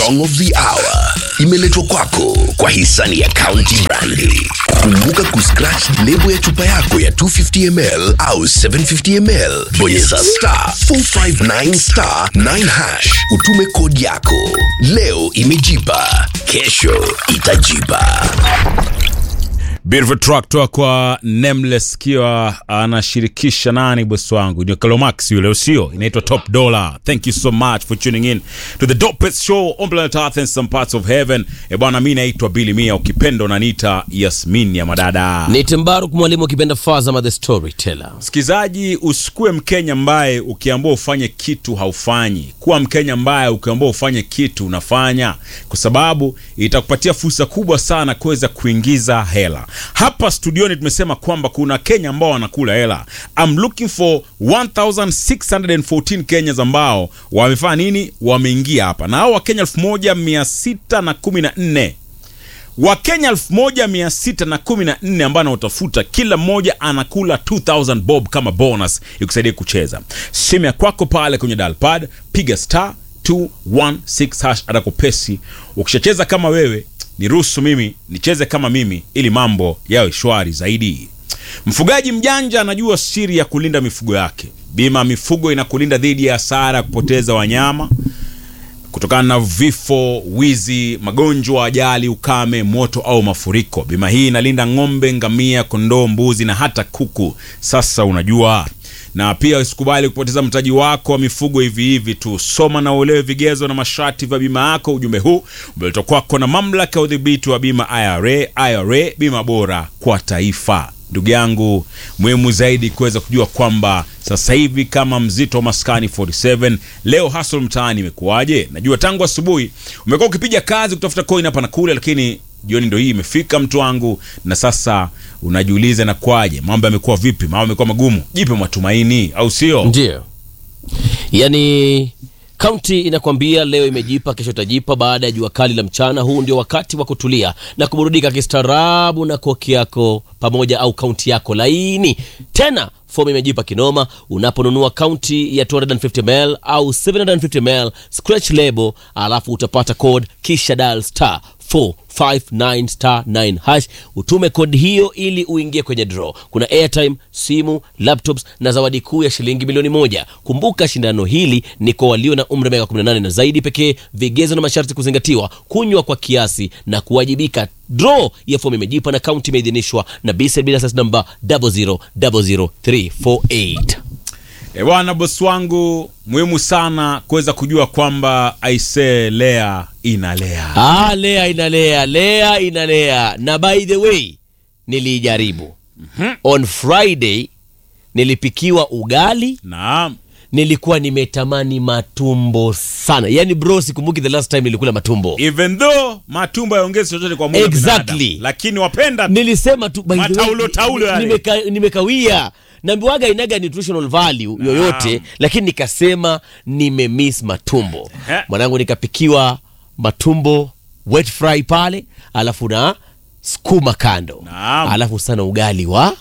song of the hour imeletwa kwako kwa hisani ya County Brandi. Kumbuka kuscratch lebo ya chupa yako ya 250 ml au 750 ml, bonyeza star 459 star 9 hash, utume kodi yako. Leo imejipa, kesho itajipa. Beautiful track toka kwa Nameless kiwa anashirikisha nani bosi wangu ni Kalomax yule usio inaitwa Top Dollar. Thank you so much for tuning in to the dopest show on planet Earth and some parts of heaven. E bwana, mimi naitwa Billy Mia, ukipenda unaniita Yasmin ya madada. ni Timbaruk mwalimu ukipenda Fazama the storyteller. Msikizaji, usikue Mkenya ambaye ukiambiwa ufanye kitu haufanyi. Kuwa Mkenya ambaye ukiambiwa ufanye kitu unafanya, kwa sababu itakupatia fursa kubwa sana kuweza kuingiza hela. Hapa studioni tumesema kwamba kuna Kenya ambao wanakula hela. I'm looking for 1614 Kenyans ambao wamefanya nini, wameingia hapa, na hao Wakenya 1614 Wakenya 1614 ambao anaotafuta kila mmoja anakula 2000 bob kama bonus ikusaidia kucheza. Simu ya kwako pale kwenye dial pad, piga star 216 hash atakupesi. Ukishacheza kama wewe, niruhusu mimi nicheze kama mimi, ili mambo yawe shwari zaidi. Mfugaji mjanja anajua siri ya kulinda mifugo yake. Bima ya mifugo inakulinda dhidi ya hasara ya kupoteza wanyama kutokana na vifo, wizi, magonjwa, ajali, ukame, moto au mafuriko. Bima hii inalinda ng'ombe, ngamia, kondoo, mbuzi na hata kuku. Sasa unajua na pia usikubali kupoteza mtaji wako wa mifugo hivi hivi tu. Soma na uelewe vigezo na masharti vya bima yako. Ujumbe huu umeletwa kwako na mamlaka ya udhibiti wa bima IRA. IRA, bima bora kwa taifa. Ndugu yangu, muhimu zaidi kuweza kujua kwamba sasa hivi kama mzito wa maskani 47 leo hustle mtaani imekuwaje? Najua tangu asubuhi umekuwa ukipiga kazi kutafuta coin hapa na kule, lakini jioni ndo hii imefika mtu wangu, na sasa unajiuliza na kwaje, mambo yamekuwa vipi? Mambo yamekuwa magumu, jipe matumaini, au sio? Ndio, yaani kaunti inakwambia leo imejipa, kesho itajipa. Baada ya jua kali la mchana, huu ndio wakati wa kutulia na kuburudika kistaarabu na koki yako pamoja au kaunti yako laini. Tena fomu imejipa kinoma unaponunua kaunti ya 250ml au 750ml scratch label, alafu utapata code kisha dial star 459 star 9 hash utume kodi hiyo ili uingie kwenye draw. Kuna airtime, simu, laptops na zawadi kuu ya shilingi milioni moja. Kumbuka shindano hili ni kwa walio na umri wa miaka 18 na zaidi pekee. Vigezo na masharti kuzingatiwa. Kunywa kwa kiasi na kuwajibika. Draw ya fomu imejipa na kaunti imeidhinishwa na BCB license number 0000348. E bwana, bosi wangu, muhimu sana kuweza kujua kwamba aisee, lea inalea. Ah, lea inalea, lea inalea. Na by the way, nilijaribu on Friday, nilipikiwa ugali, Naam. nilikuwa nimetamani matumbo sana. Yani bro, sikumbuki the last time nilikula matumbo. even though matumbo yaongezi chochote kwa mwili wa Exactly. binadamu, lakini wapenda Nilisema tu by the way, Mataulo, taulo yale. nimeka, nimekawia nambiwaga inaga nutritional value yoyote, lakini nikasema nimemiss matumbo Ehe. mwanangu, nikapikiwa matumbo wet fry pale, alafu na skuma kando, Naam. alafu sana ugali wa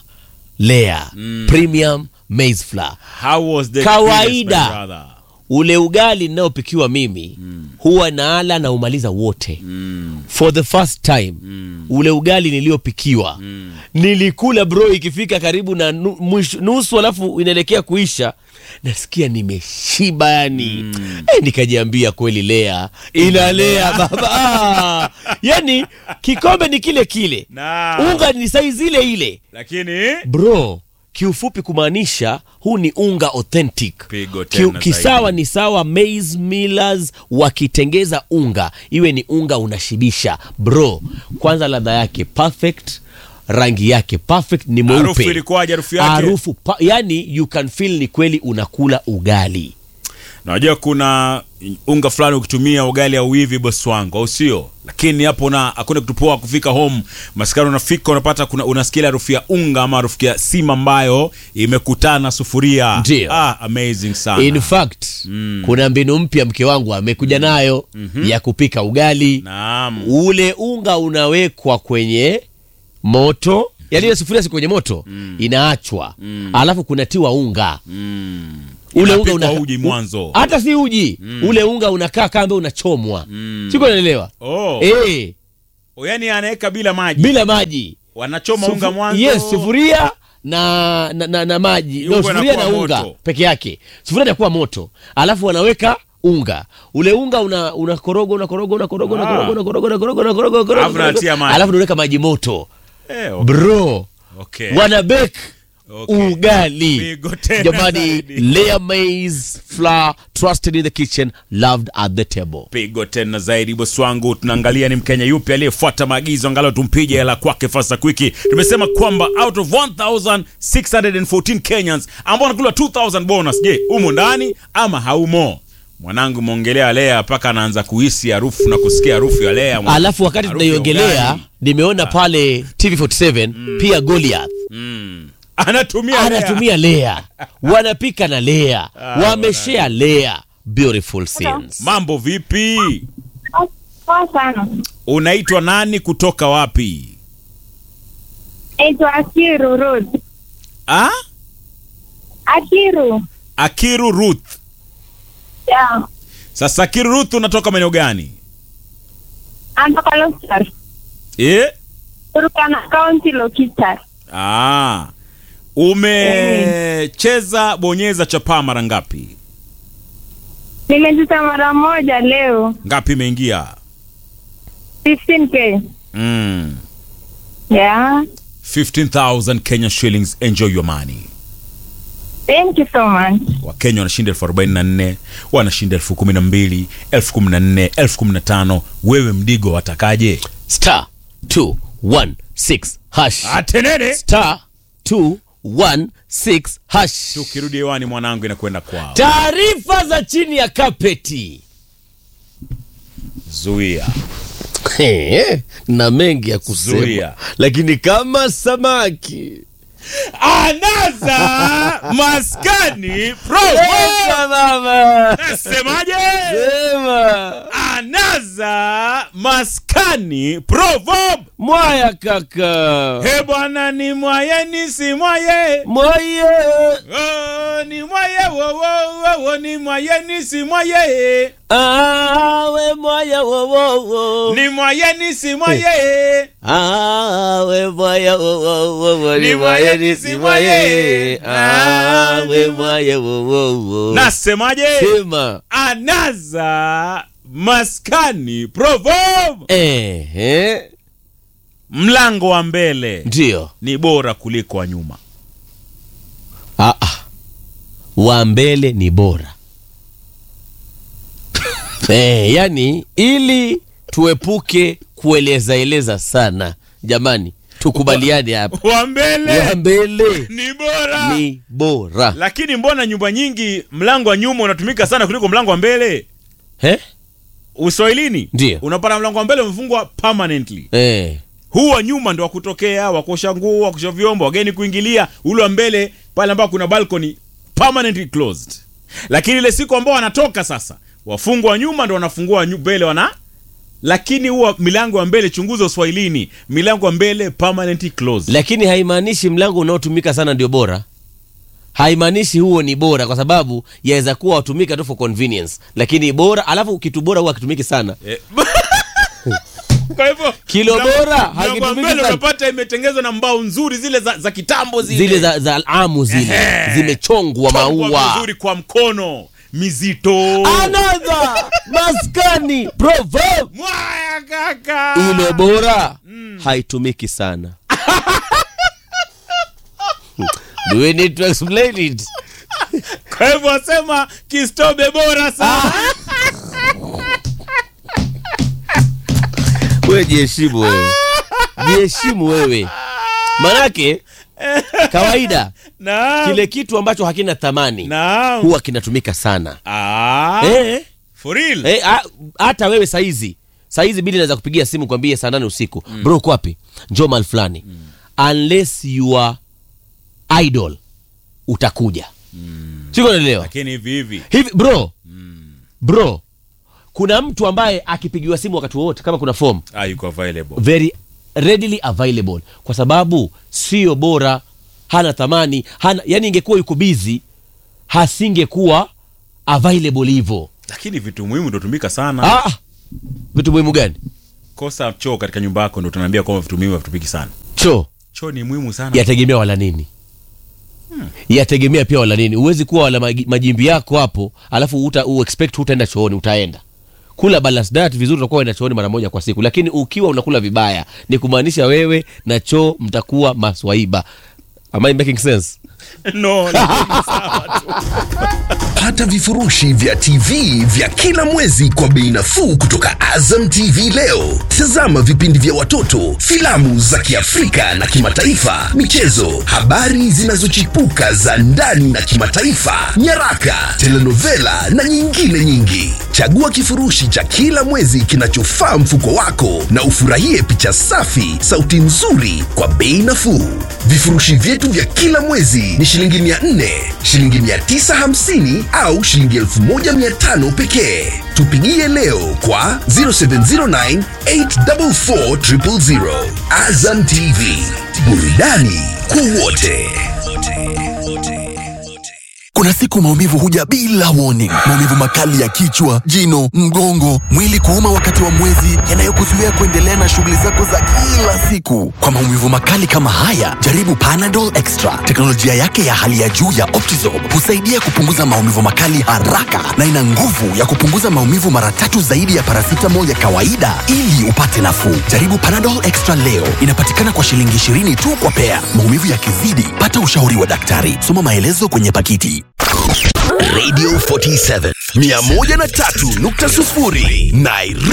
Lea premium maize flour. how was the Kawaida. experience, my brother? Ule ugali ninaopikiwa mimi huwa naala na umaliza wote for the first time ule ugali niliopikiwa nilikula bro, ikifika karibu na nu, mwisho, nusu alafu inaelekea kuisha, nasikia nimeshiba yani eh, nikajiambia kweli Lea inalea baba ah, yani kikombe ni kile kile Naam. unga ni saizi ile ile lakini bro kiufupi kumaanisha huu ni unga authentic Pigo tena kisawa zaidi. ni sawa maize millers wakitengeza unga iwe ni unga unashibisha bro kwanza ladha yake perfect rangi yake perfect ni mweupe Harufu ilikuwaje, harufu yake? harufu pa, yani you can feel ni kweli unakula ugali najua kuna unga fulani ukitumia ugali au hivi bosi wangu au sio lakini hapo na hakuna kitu poa kufika home maskari unafika unapata kuna unasikia ile harufu ya unga ama harufu ya sima ambayo imekutana na sufuria Ndio. ah, amazing sana in fact kuna mbinu mpya mke wangu amekuja nayo ya kupika ugali naam ule unga unawekwa kwenye moto yani ile sufuria si kwenye moto inaachwa alafu kunatiwa unga ule unga Inapikwa una uji mwanzo. hata si uji ule unga unakaa kama unachomwa siko naelewa Oh. eh Yaani anaweka bila maji. bila maji Wanachoma Sufu- unga mwanzo. yes sufuria na na, na, na maji no, Unga sufuria na inakuwa unga moto. peke yake sufuria inakuwa moto alafu wanaweka unga ule unga una unakoroga unakoroga unakoroga Ah. unakoroga unakoroga unakoroga unakoroga unakoroga Alafu unatia maji. alafu unaweka maji moto Eh, okay. bro Okay. wana bake Okay. ugali Pigo tena jamani zaidi. layer maize flour trusted in the kitchen loved at the table pigo tena zaidi bosi wangu tunaangalia ni mkenya yupi aliyefuata maagizo angalau tumpige hela kwake fasta kwiki tumesema kwamba out of 1614 kenyans ambao wanakula 2000 bonus je umo ndani ama haumo mwanangu mwongelea lea mpaka anaanza kuhisi harufu na kusikia harufu ya lea mwana- alafu wakati harufu ya tunaiongelea ugali. nimeona pale tv47 pia goliath mm. anatumia lea. anatumia lea wanapika na lea wameshea lea beautiful scenes mambo vipi Poa sana. unaitwa nani kutoka wapi Naitwa Akiru Ruth. ah? Akiru. akiru ruth Yeah. sasa akiru ruth unatoka maeneo gani Anatoka Lokitar. eh? Turkana County Lokitar. Ah, umecheza bonyeza chapaa mara ngapi? Nimecheza mara moja leo. Ngapi imeingia? 15k. Mm. Yeah. 15,000 Kenya shillings. Enjoy your money. Thank you so much. Wakenya wanashinda elfu arobaini na nne wanashinda elfu kumi na mbili elfu kumi na nne elfu kumi na tano Wewe mdigo watakaje? star 216 hash Atenene. star 216 hash Tukirudi hewani mwanangu inakwenda kwao. taarifa za chini ya kapeti Zuia. He, na mengi ya kusema Zuia. lakini kama samaki Anaza maskani promo. Sema mama Semaje? sema Anaza maskani proverb. mwaya kaka He bwana ni mwaye ni si mwaye. mwaye Oh, ni mwaye wo wo wo wo ni mwaye ni si mwaye. awe mwaya wowowo Ni mwaye ni si mwaye. awe mwaya wowowo Ni ni mwaya mwaya ni ni si si mwaye. mwaye awe mwaya wowowo Nasemaje? sema Anaza maskani proverb. ehe Mlango wa mbele ndio ni bora kuliko wa nyuma. Ah, ah. wa mbele ni bora eh, yani ili tuepuke kuelezaeleza sana jamani tukubaliane hapa Wa mbele wa mbele ni bora. ni bora Lakini mbona nyumba nyingi mlango wa nyuma unatumika sana kuliko mlango wa mbele? eh? Uswahilini Ndio. unapata mlango wa mbele umefungwa permanently. Eh. Huu wa nyuma ndo wa kutokea, wa kuosha nguo, wa kuosha vyombo, wageni kuingilia. Ule wa mbele pale ambapo kuna balcony permanently closed. Lakini ile siku ambao wanatoka sasa, wafungwa wa nyuma ndo wanafungua wa nyu- mbele wana lakini huwa milango ya mbele, chunguza Uswahilini, milango ya mbele permanently closed. lakini haimaanishi mlango unaotumika sana ndio bora haimaanishi huo ni bora kwa sababu yaweza kuwa watumika tu for convenience lakini bora alafu kitu bora huwa hakitumiki sana Eh, Kwa hivyo Kilo mlango- bora mlango wa hakitumiki mbele sana. unapata imetengenezwa na mbao nzuri zile za, za kitambo zile, zile za, za amu zile Ehe. zimechongwa Chongwa maua vizuri kwa mkono mizito. another maskani proverb Mwaya kaka. ile bora haitumiki sana do we need to explain it Kwa hivyo wasema kistobe bora sana. wewe jiheshimu wewe jiheshimu wewe manake kawaida Naam. kile kitu ambacho hakina thamani Naam. huwa kinatumika sana Ah. eh, For real. eh, a- hata wewe saizi saizi bili naweza kupigia simu kwambie saa nane usiku bro uko wapi njoo mahali fulani unless you are idol utakuja mm. sikunaelewa Lakini hivi hivi. hivi bro bro kuna mtu ambaye akipigiwa simu wakati wowote kama kuna form Ah, yuko available. very readily available kwa sababu sio bora hana thamani hana yani ingekuwa yuko bizi hasingekuwa available hivyo lakini vitu muhimu ndo tumika sana ah, vitu muhimu gani kosa choo katika nyumba yako ndo tunaambia kwamba vitu muhimu havitumiki sana choo choo ni muhimu sana yategemea wala nini yategemea pia wala nini huwezi kuwa wala magi- majimbi yako hapo alafu uta, u expect hutaenda chooni utaenda kula balance diet vizuri utakuwa uenda chooni mara moja kwa siku lakini ukiwa unakula vibaya ni kumaanisha wewe na choo mtakuwa maswaiba am I making sense no, lakini sawa tu. Pata vifurushi vya TV vya kila mwezi kwa bei nafuu kutoka Azam TV leo. Tazama vipindi vya watoto, filamu za Kiafrika na kimataifa, michezo, habari zinazochipuka za ndani na kimataifa, nyaraka, telenovela na nyingine nyingi. Chagua kifurushi cha kila mwezi kinachofaa mfuko wako na ufurahie picha safi, sauti nzuri kwa bei nafuu. Vifurushi vyetu vya kila mwezi ni shilingi 400, shilingi 950 au shilingi 1500 pekee. Tupigie leo kwa 0709 844 000. Azam TV, burudani kwa wote. Kuna siku maumivu huja bila warning. Maumivu makali ya kichwa, jino, mgongo, mwili kuuma wakati wa mwezi, yanayokuzuia kuendelea na shughuli zako za kila siku. Kwa maumivu makali kama haya, jaribu Panadol Extra. Teknolojia yake ya hali ya juu ya Optizorb husaidia kupunguza maumivu makali haraka na ina nguvu ya kupunguza maumivu mara tatu zaidi ya paracetamol ya kawaida ili upate nafuu. Jaribu Panadol Extra leo. Inapatikana kwa shilingi 20 tu kwa pea. Maumivu yakizidi, pata ushauri wa daktari. Soma maelezo kwenye pakiti. Radio 47 103.0 Nairobi.